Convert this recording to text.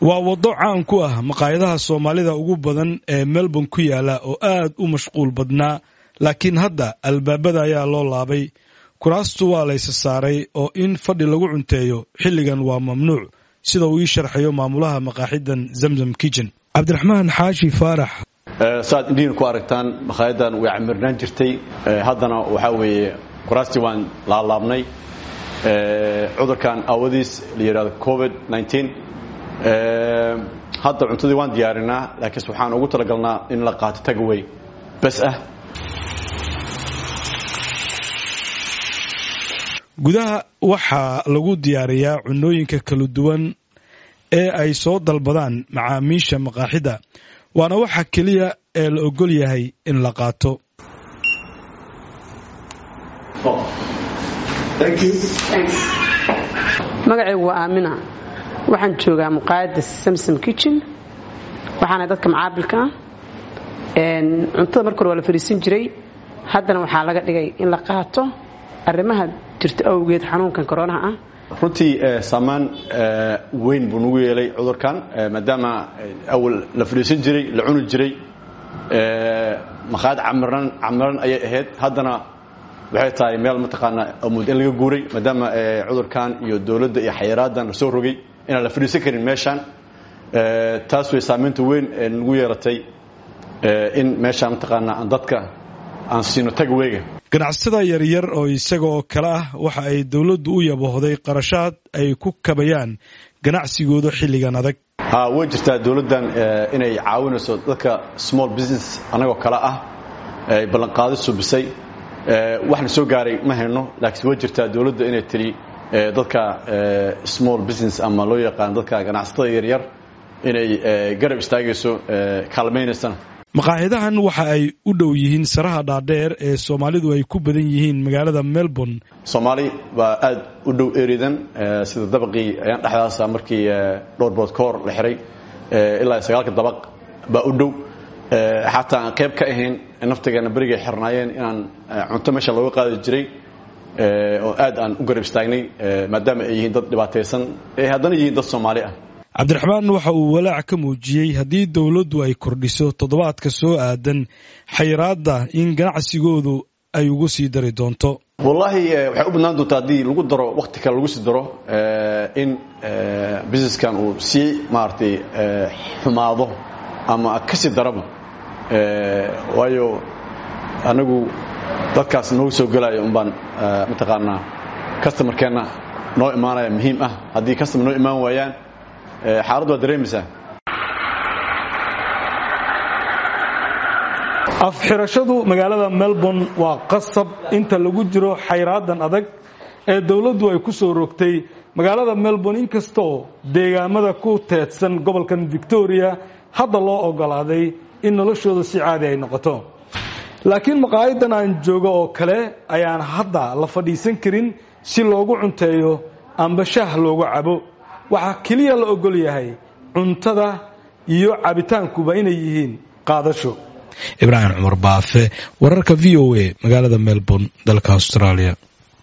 waa waddo caan ku ah maqaayadaha soomaalida ugu badan ee melbourne ku yaala oo aad u mashquul badnaa laakiin hadda albaabada ayaa loo laabay kuraastu waa laysa saaray oo in fadhi lagu cunteeyo xilligan waa mamnuuc sida uu ii sharxayo maamulaha maqaaxidan zamzam kitchen cabdiraxmaan xaashi faarax saad indhihiin ku aragtaan makhaayaddan way camirnaan jirtay haddana waxaa weeye kuraastii waan laalaabnay cudurkan aawadiis la yidhahdo covid hadda cuntadii waan diyaarinaa laakiinse waxaan ugu talagalnaa in la qaato tagaway bas ah gudaha waxaa lagu diyaariyaa cunooyinka kala duwan ee ay soo dalbadaan macaamiisha maqaaxida waana waxa keliya ee la ogol yahay in la qaato magacaygu waa aamina waxaan joogaa muqaayadda samsom kitchen waxaana dadka macaabilka ah cuntada marka hore waa la fariisan jiray haddana waxaa laga dhigay in la qaato arrimaha jirta awgeed xanuunkan koronaha ah runtii saamaan weyn buu nagu yeelay cudurkan maadaama awal la fadhiisan jiray la cuni jiray maqaayad camiran camiran ayay ahayd haddana waxay tahay meel mataqaanaa amuud in laga guuray maadaama cudurkan iyo dowladda iyo xayiraadan la soo rogay inaan la fadhiisan karin meeshaan taas way saamaynta weyn ee nagu yeelatay in meeshaan mataqaanaa aan dadka aan siino tagweyga ganacsatada yaryar oo isaga oo kale ah waxa ay dowladdu u yabohday qarashaad ay ku kabayaan ganacsigooda xilligan adag ha way jirtaa dowladdan inay caawinayso dadka small business annagoo kale ah ay ballanqaadi subisay waxna soo gaaray ma hayno laakiin way jirtaa dowladda inay tiri dadka small business ama loo yaqaan dadka ganacsatada yaryar inay garab istaagayso kaalmaynaysana maqaaxidahan waxa ay u dhow yihiin saraha dhaadheer ee soomaalidu ay ku badan yihiin magaalada melbourne soomaali baa aad u dhow eridan sida dabaqii ayaan dhexdaasa markii dhowr bood ka hor la xiray ilaa sagaalka dabaq baa u dhow xataa aan qayb ka ahayn naftigeena berigay xirnaayeen inaan cunto meesha looga qaadi jiray oo aad aan u garab istaagnay maadaama ay yihiin dad dhibaataysan ee haddana yihiin dad soomaali ah cabdiraxmaan waxa uu walaac ka muujiyey haddii dowladdu ay kordhiso toddobaadka soo aadan xayiraadda in ganacsigoodu ay ugu sii dari doonto wallaahi waxay u badnaan doontaa haddii lagu daro wakhti kale lagu sii daro in businesskan uu sii maaragtay xumaado ama ka sii daraba waayo anagu dadkaas noogu soo gelaya umbaan mataqaanaa customarkeenna noo imaanaya muhiim ah haddii customer noo imaan waayaan xaaladdu waa dareemaysaa afxirashadu magaalada melbourne waa qasab inta lagu jiro xayraadan adag ee dowladdu ay ku soo rogtay magaalada melbourne inkastoo deegaamada ku teedsan gobolkan victoria hadda loo ogolaaday in noloshooda si caadi ay noqoto laakiin maqaayadan aan joogo oo kale ayaan hadda la fadhiisan karin si loogu cunteeyo amba shaah loogu cabo waxaa keliya la ogol yahay cuntada iyo cabitaankuba inay yihiin qaadasho ibraahim cumar baafe wararka v o a magaalada melbourne dalka australia